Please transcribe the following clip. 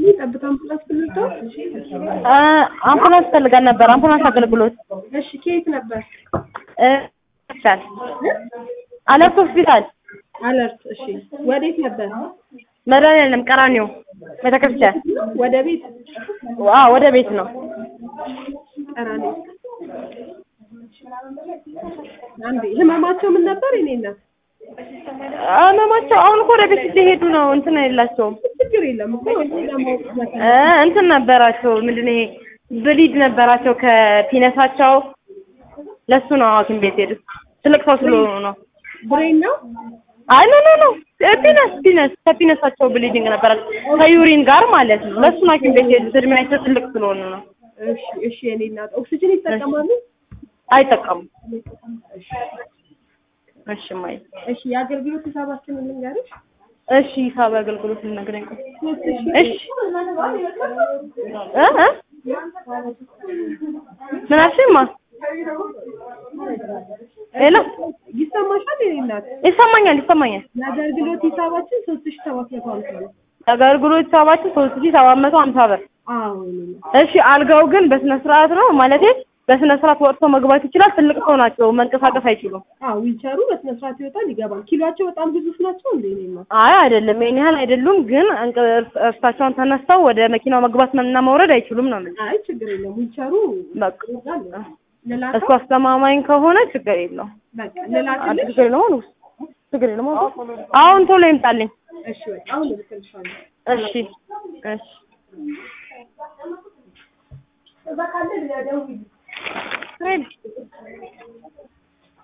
ጠብታ አምቡላንስ ብንልተው አ አምቡላንስ ፈልጋል ነበር። አምቡላንስ አገልግሎት እሺ ከየት ነበር እ ሆስፒታል አለርት ሆስፒታል አለርት እሺ ወዴት ነበር መድኃኒዓለም ቀራኒዮ ቤተክርስቲያን ወደ ቤት አ ወደ ቤት ነው። ቀራኔ አንዴ ህመማቸው ምን ነበር የኔ እናት ህመማቸው አሁን እኮ ወደ ቤት ሊሄዱ ነው። እንትን የላቸውም ችግር የለም እኮ እኔ ለማወቅ እ እንትን ነበራቸው ምንድን ነው ይሄ ብሊድ ነበራቸው ከፒነሳቸው ለሱ ነው ሐኪም ቤት ሄዱት። ትልቅ ሰው ስለሆኑ ነው። ብሬን ነው አይ ኖ ኖ ኖ ፒነስ ፒነስ ከፒነሳቸው ብሊዲንግ ነበራቸው ከዩሪን ጋር ማለት ነው። ለሱ ነው ሐኪም ቤት ሄዱት። እድሜያቸው ትልቅ ስለሆኑ ነው። እሺ እሺ የኔ እናት ኦክሲጅን ይጠቀማሉ አይጠቀሙም። እሺ ማይ እሺ የአገልግሎት ሂሳባችንን ልንገርሽ እሺ ሂሳብ አገልግሎት ልነግረኝ ቆይ። ሶስት ሺህ እሺ እ እ ምን አልሽኝማ? ሄሎ ይሰማሻል የኔ እናት ይሰማኛል ይሰማኛል። የአገልግሎት ሂሳባችን ሶስት ሺህ ሰባት መቶ ሀምሳ ነው አገልግሎት ሂሳባችን ሶስት ሺህ ሰባት መቶ ሀምሳ ብር። አዎ የኔ እናት እሺ አልጋው ግን በስነ ስርዓት ነው ማለቴ በስነ ስርዓት ወጥቶ መግባት ይችላል። ትልቅ ሰው ናቸው፣ መንቀሳቀስ አይችሉም። አዎ ዊልቸሩ በስነ ስርዓት ይወጣል ይገባል ኪሏቸው በጣም ግዙፍ ናቸው እንዴ የኔ እናት አይ አይደለም፣ ይሄን ያህል አይደሉም። ግን እንቅ- እርስ- እርሳቸውን ተነስተው ወደ መኪናው መግባት እና መውረድ አይችሉም ነው የምልሽ። አይ ችግር የለም ዊልቸሩ በቃ ይወጣል እሱ ልላከው አስተማማኝ ከሆነ ችግር የለውም። በቃ ልላክልሽ ችግር የለውም። ችግር የለውም። አሁን ቶሎ ይምጣልኝ። እሺ በቃ አሁን እልክልሻለሁ እሺ እሺ